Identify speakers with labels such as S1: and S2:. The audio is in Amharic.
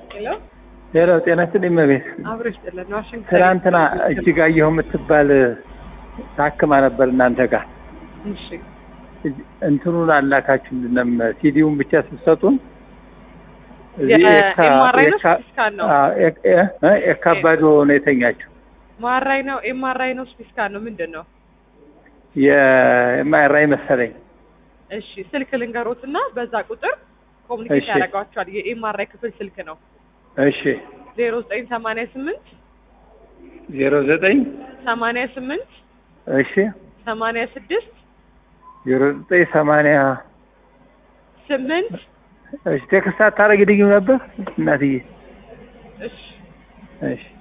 S1: ሄሎ
S2: ሌላው ጤና ይስጥልኝ እመቤት።
S1: አብሮ ይስጥልን። ዋሽንግተን
S2: ትናንትና እጅጋየሁ የምትባል ታክማ ነበር እናንተ ጋር
S1: እሺ
S2: እጅ- እንትኑን አላካችሁልንም ሲዲውን ብቻ ስትሰጡን እዚህ የካ-
S1: የኤምአርአይ ነው
S2: የካ-
S1: ስፒስካን ነው?
S2: አዎ፣ የካ- እ? የካባዶ ነው የተኛችው
S1: ማራይ ነው ኤምአርአይ ነው ስፒስካን ነው ምንድን ነው?
S2: የማይራይ መሰለኝ
S1: እሺ ስልክ ልንገሮት እና በዛ ቁጥር ኮሚኒኬት
S2: እሺ።
S1: ያደርጓቸዋል። የኤምአርአይ ክፍል ስልክ ነው
S2: እሺ
S1: ዜሮ ዘጠኝ ሰማንያ ስምንት
S2: ዜሮ ዘጠኝ
S1: ሰማንያ ስምንት
S2: እሺ
S1: ሰማንያ ስድስት
S2: ዜሮ ዘጠኝ ሰማንያ
S1: ስምንት
S2: እሺ ቴክስት አታረግልኝም ነበር እናትዬ
S1: እሺ
S2: እሺ